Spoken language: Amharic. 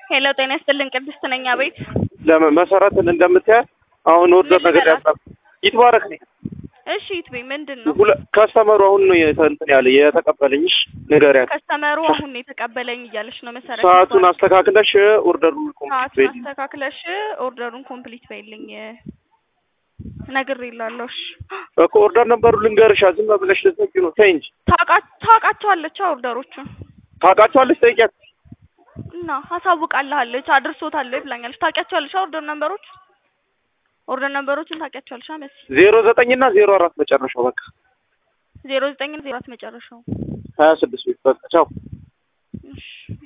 ሄሎ ጤና ይስጥልን ቅድስት ነኝ አቤት ለመሰረትን እንደምታያት አሁን ወርደር ነገር ያጣ ይትባረክ ነኝ እሺ ይትቤ ምንድን ነው ከስተመሩ አሁን ነው እንትን ያለ የተቀበለኝሽ ንገሪያት ከስተመሩ አሁን ነው የተቀበለኝ እያለች ነው መሰረት ሰዓቱን አስተካክለሽ ኦርደሩን ሰዓቱን አስተካክለሽ ኦርደሩን ኮምፕሊት በይልኝ ነግሬላለሁ እሺ እኮ ኦርደር ነበሩ ልንገርሻ ዝም ብለሽ ልትነቂ ነው ተይ እንጂ ታውቃቸዋለች ኦርደሮቹን ታውቃቸዋለች ጠይቂያት እና አሳውቃለች አድርሶታል ብላኛለች ታውቂያቸዋለሽ ኦርደር ነምበሮች ኦርደር ነምበሮችን ታውቂያቸዋለሽ መሲ ዜሮ ዘጠኝ እና ዜሮ አራት መጨረሻው በቃ ዜሮ ዘጠኝ ዜሮ አራት መጨረሻው ሀያ ስድስት ቤት በቃ ቻው እሺ